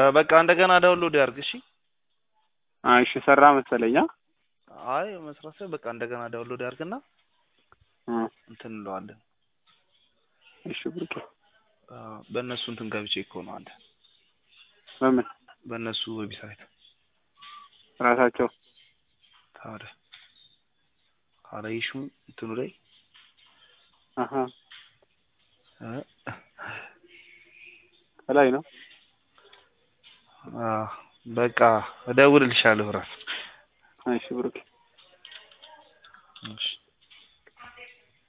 በቃ እንደገና ዳውንሎድ ያርግ። እሺ አይ እሺ ሰራ መሰለኛ አይ መስራት ሳይሆን በቃ እንደገና ዳውንሎድ ያርግና እ እንትን እንለዋለን። እሺ ብሩኬ አ፣ በእነሱ እንትን ገብቼ እኮ ነው አንተ በምን በእነሱ ዌብሳይት ራሳቸው ታዲያ አላየሽም እንትኑ ላይ አሀ እ ከላይ ነው አ፣ በቃ እደውልልሻለሁ እራሱ እሺ ብሩኬ እሺ